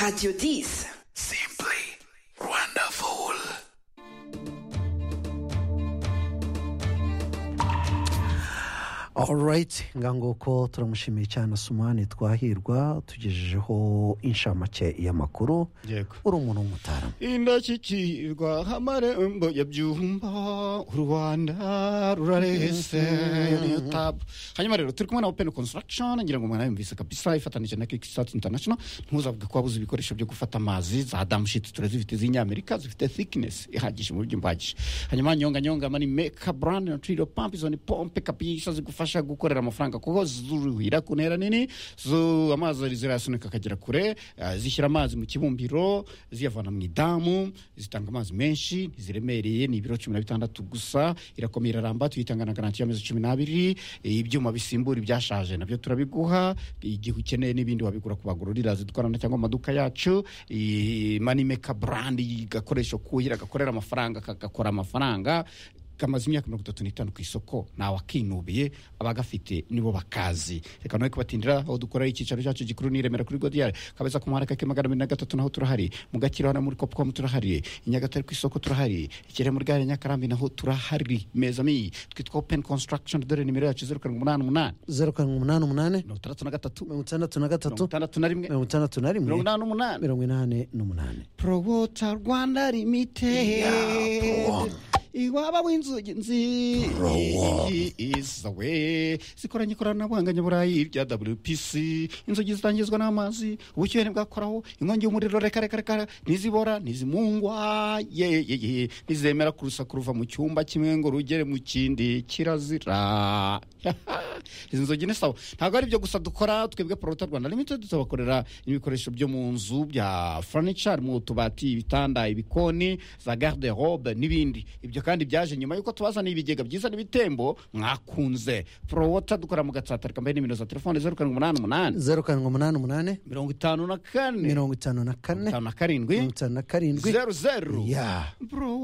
Radio 10. Simply wonderful. alright nguko turamushimiye cyane asumani twahirwa tugejejeho inshamake y'amakuru yego uri umuntu w'umutara indashyikirwa amarembo ya byumba u rwanda rurarese tabu hanyuma rero turi kumwe na open construction ngira ngo mwana yumvise kabisa ifatanije na kickstart international ntuzavuga ko wabuze ibikoresho byo gufata amazi za damushiti turazifite z'inyamerika zifite thickness ihagije mu buryo mbagije hanyuma nyonga nyonga mani meka brand na trilo pump izo ni pompe kabisa zigufasha gukorera amafaranga kuko zuruhira ku ntera nini zo amazi zirayasunika akagera kure eh, zishyira amazi mu kibumbiro ziyavana mu idamu zitanga amazi menshi ntiziremereye ni ibiro cumi na bitandatu gusa irakomeye iraramba tuyitanga na garanti y'amezi cumi n'abiri eh, ibyuma bisimbura ibyashaje nabyo turabiguha igihe ukeneye n'ibindi wabigura ku bagururira zidukorana cyangwa mu maduka yacu Eh, manimeka brandi gakoresho kuhira gakorera amafaranga kagakora amafaranga kamaze imyaka mirongo itatu n'itanu ku isoko ntawe akinubiye abagafite nibo bakazi reka nawe kubatindira aho dukorera icyicaro cyacu gikuru ni i remera kuri godiyari kabeza ku muhanda kake magana abiri na gatatu naho turahari mu gakiro na muri kopukomu turahari i nyagatare ku isoko turahari ikirere muri gare ya nyakarambi naho turahari mezami twitwa open construction dore nimero yacu zeru karindwi umunani umunani zeru karindwi umunani umunani mirongo itandatu na gatatu mirongo itandatu na mirongo gatatu itandatu na rimwe mirongo itandatu na rimwe mirongo inani n'umunani mirongo inani n'umunani prowota rwanda limited iwaba w'inzugi nzi iyi izawe zikoranye ikoranabuhanga nyaburayi rya wpc inzugi zitangizwa n'amazi ubushyuhe bwakoraho inkongi y'umuriro reka reka reka ntizibora ntizimungwa ye ye ye ntizemera kurusaku ruva mu cyumba kimwe ngo rugere mu kindi kirazira izi nzugi ni sawa ntabwo ari ibyo gusa dukora twebwe porota rwanda limited tubakorera ibikoresho byo mu nzu bya furniture mu tubati ibitanda ibikoni za garde robe n'ibindi ibyo kandi byaje nyuma y'uko tubazaniye ibigega byiza n'ibitembo mwakunze porota dukora mu gatsata reka mbaye nimero za telefone zeru karindwi umunani umunani zeru karindwi umunani umunani mirongo itanu na kane mirongo itanu na kane itanu na karindwi mirongo itanu na karindwi zeru zeru ya Bro,